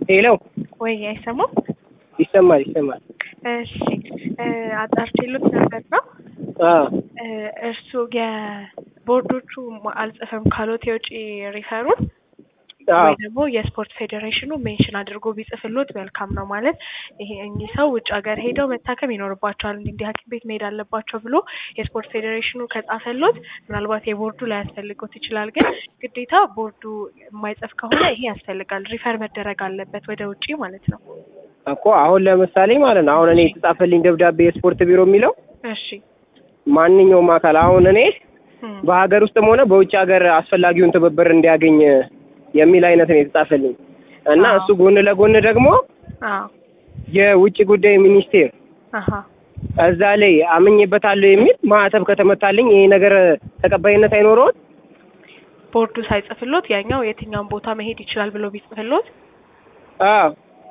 ሄሎ ወይ አይሰማም? ይሰማል ይሰማል። እሺ አጣርቼሎት ነበር ነው አዎ እርሱ የቦርዶቹ አልጽፍም ካሎት የውጭ ሪፈሩን አዎ ወይ ደግሞ የስፖርት ፌዴሬሽኑ ሜንሽን አድርጎ ቢጽፍሎት መልካም ነው። ማለት ይሄ እኚህ ሰው ውጭ ሀገር ሄደው መታከም ይኖርባቸዋል እንዲህ እንዲህ ሐኪም ቤት መሄድ አለባቸው ብሎ የስፖርት ፌዴሬሽኑ ከጻፈሎት ምናልባት የቦርዱ ላያስፈልጎት ይችላል። ግን ግዴታ ቦርዱ የማይጽፍ ከሆነ ይሄ ያስፈልጋል። ሪፈር መደረግ አለበት ወደ ውጪ ማለት ነው። እኮ አሁን ለምሳሌ ማለት ነው አሁን እኔ የተጻፈልኝ ደብዳቤ የስፖርት ቢሮ የሚለው እሺ ማንኛውም አካል አሁን እኔ እም፣ በሀገር ውስጥም ሆነ በውጭ ሀገር አስፈላጊውን ትብብር እንዲያገኝ የሚል አይነት ነው የተጻፈልኝ እና አዎ። እሱ ጎን ለጎን ደግሞ አዎ የውጭ ጉዳይ ሚኒስቴር አሀ እዛ ላይ አምኜበታለሁ የሚል ማህተብ ከተመታልኝ ይሄ ነገር ተቀባይነት አይኖረውም። ቦርዱ ሳይጽፍሎት ያኛው የትኛውን ቦታ መሄድ ይችላል ብሎ ቢጽፍሎት አዎ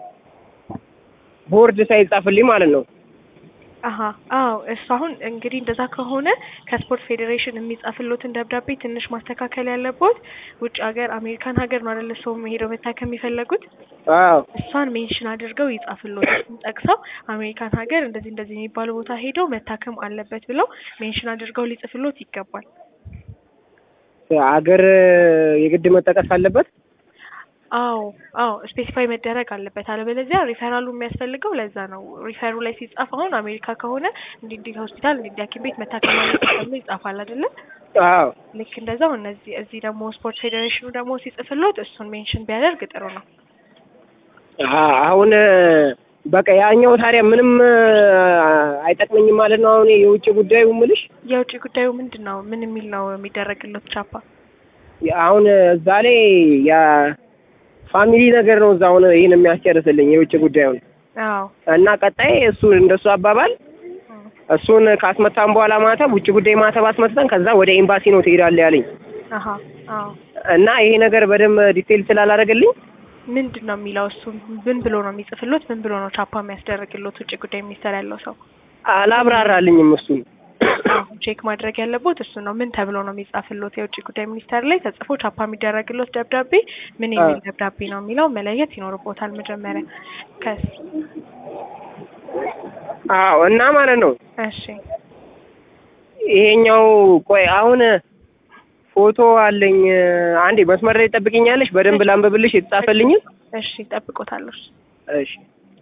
ቦርድ ሳይጻፍልኝ ማለት ነው። አሀ አዎ እሱ አሁን እንግዲህ እንደዛ ከሆነ ከስፖርት ፌዴሬሽን የሚጻፍሎትን ደብዳቤ ትንሽ ማስተካከል ያለቦት ውጭ ሀገር አሜሪካን ሀገር ነው አይደለ ሰው ሄደው መታከም የሚፈለጉት አዎ እሷን ሜንሽን አድርገው ይጻፍሎት እሱን ጠቅሰው አሜሪካን ሀገር እንደዚህ እንደዚህ የሚባሉ ቦታ ሄደው መታከም አለበት ብለው ሜንሽን አድርገው ሊጽፍሎት ይገባል። ሀገር የግድ መጠቀስ አለበት። አዎ አዎ ስፔሲፋይ መደረግ አለበት። አለበለዚያ ሪፈራሉ የሚያስፈልገው ለዛ ነው። ሪፈሩ ላይ ሲጻፍ አሁን አሜሪካ ከሆነ እንዲህ እንዲህ ሆስፒታል እንዲህ እንዲህ ሐኪም ቤት መታከም አለበት ተብሎ ይጻፋል አይደለ? አዎ ልክ እንደዛው እነዚህ እዚህ ደግሞ ስፖርት ፌዴሬሽኑ ደግሞ ሲጽፍሎት እሱን ሜንሽን ቢያደርግ ጥሩ ነው። አ- አሁን በቃ ያኛው ታዲያ ምንም አይጠቅመኝም ማለት ነው። አሁን የውጭ ጉዳዩ ምልሽ የውጭ ጉዳዩ ምንድን ነው? ምን የሚል ነው የሚደረግለት ቻፓ? አሁን እዛ ላይ የፋሚሊ ነገር ነው። እዛ አሁን ይህን የሚያስጨርስልኝ የውጭ ጉዳዩን አዎ እና ቀጣይ እሱ እንደሱ አባባል እም፣ እሱን ካስመታን በኋላ ማተብ ውጭ ጉዳይ ማተብ አስመትተን ከዛ ወደ ኤምባሲ ነው ትሄዳለህ ያለኝ አሀ አዎ እና ይሄ ነገር በደንብ ዲቴል ስላላደረገልኝ ምንድን ነው የሚለው እሱ ምን ብሎ ነው የሚጽፍሎት? ምን ብሎ ነው ቻፓ የሚያስደርግሎት? ውጭ ጉዳይ ሚኒስቴር ያለው ሰው አላብራራልኝም እሱን አሁን ቼክ ማድረግ ያለቦት እሱ ነው። ምን ተብሎ ነው የሚጻፍሎት? የውጭ ጉዳይ ሚኒስቴር ላይ ተጽፎ ቻፓ የሚደረግሎት ደብዳቤ ምን የሚል አዎ። ደብዳቤ ነው የሚለው መለየት ይኖርቦታል መጀመሪያ። ከስ አዎ እና ማለት ነው እሺ ይሄኛው ቆይ አሁን ፎቶ አለኝ። አንዴ መስመር ላይ ጠብቅኛለሽ፣ በደንብ ላንብብልሽ የተጻፈልኝ። እሺ ጠብቆታለሁ። እሺ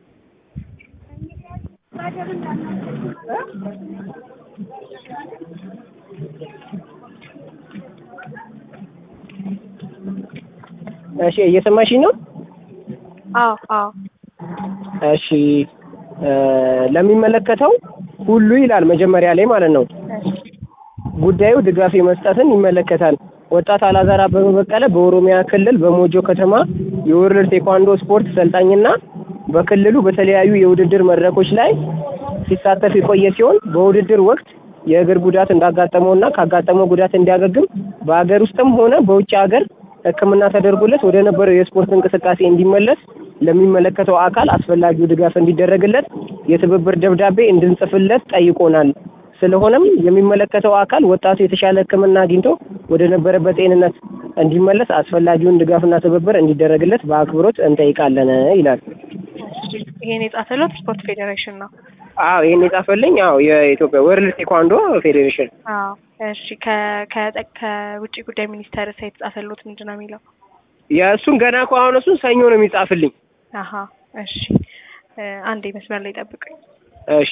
እሺ እየሰማሽኝ ነው? አዎ አዎ እሺ እ ለሚመለከተው ሁሉ ይላል መጀመሪያ ላይ ማለት ነው። እሺ ጉዳዩ ድጋፍ መስጠትን ይመለከታል። ወጣት አላዛር አበበ በቀለ በኦሮሚያ ክልል በሞጆ ከተማ የወርልድ ቴኳንዶ ስፖርት ሰልጣኝና በክልሉ በተለያዩ የውድድር መድረኮች ላይ ሲሳተፍ የቆየ ሲሆን በውድድር ወቅት የእግር ጉዳት እንዳጋጠመውና ካጋጠመው ጉዳት እንዲያገግም በሀገር ውስጥም ሆነ በውጭ ሀገር ሕክምና ተደርጎለት ወደ ነበረው የስፖርት እንቅስቃሴ እንዲመለስ ለሚመለከተው አካል አስፈላጊው ድጋፍ እንዲደረግለት የትብብር ደብዳቤ እንድንጽፍለት ጠይቆናል። ስለሆነም የሚመለከተው አካል ወጣቱ የተሻለ ሕክምና አግኝቶ ወደ ነበረበት ጤንነት እንዲመለስ አስፈላጊውን ድጋፍና ትብብር እንዲደረግለት በአክብሮት እንጠይቃለን ይላል። እሺ ይሄን የጻፈሎት ስፖርት ፌዴሬሽን ነው። አዎ ይሄን የጻፈልኝ አዎ የኢትዮጵያ ወርልድ ቴኳንዶ ፌዴሬሽን አዎ እሺ ከ ከ ከውጭ ጉዳይ ሚኒስቴር ሳ የተጻፈሎት ምንድን ነው የሚለው? የእሱን ገና እኮ አሁን እሱን ሰኞ ነው የሚጻፍልኝ። አሀ እሺ እ አንዴ መስመር ላይ ጠብቁኝ። እሺ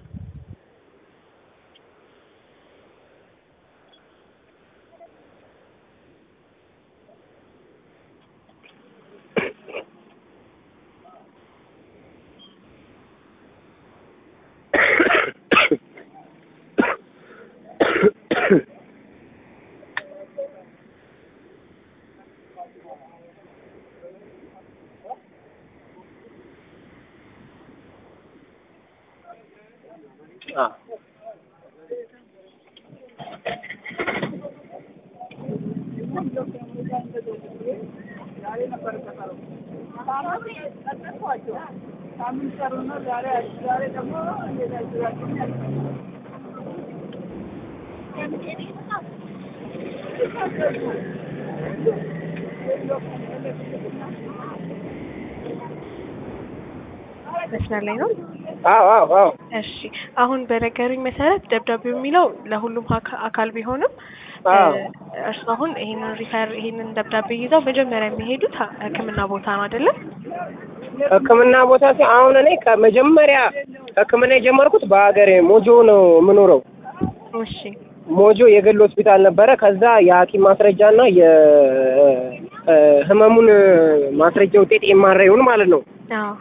አ መስመር ላይ ነው? አዎ አዎ አዎ እሺ አሁን በነገሩኝ መሰረት ደብዳቤው የሚለው ለሁሉም አካ- አካል ቢሆንም አዎ እርሱ አሁን ይሄንን ሪፈር ይሄንን ደብዳቤ ይዘው መጀመሪያ የሚሄዱት ሐ- ሕክምና ቦታ ነው አይደለም? ሕክምና ቦታ ሲ አሁን እኔ ከመጀመሪያ ሕክምና የጀመርኩት በሀገሬ ሞጆ ነው የምኖረው። እሺ ሞጆ የግል ሆስፒታል ነበረ። ከዛ የሐኪም ማስረጃና የህመሙን ማስረጃ ውጤት ኤምአርአይውን ማለት ነው አዎ